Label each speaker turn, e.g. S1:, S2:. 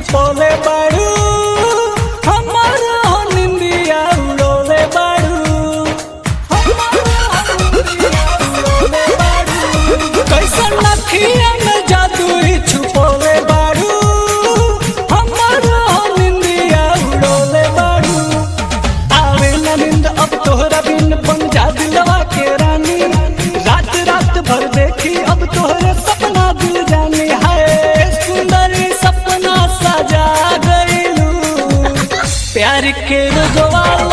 S1: छुपोले बाड़ू हमर हो निंदिया उड़ोले बाड़ू हमर हो निंदिया उड़ोले बाड़ू कैसन नखिया में जादू ही छुपोले बाड़ू हमर हो निंदिया उड़ोले बाड़ू आवे न नींद अब तोहरा बिन बन जा दिलवा के रानी रात रात भर देखी अब तोहरे सपना दिल जानी है सुंदरी सपना सजा गईलू प्यार के रुजवा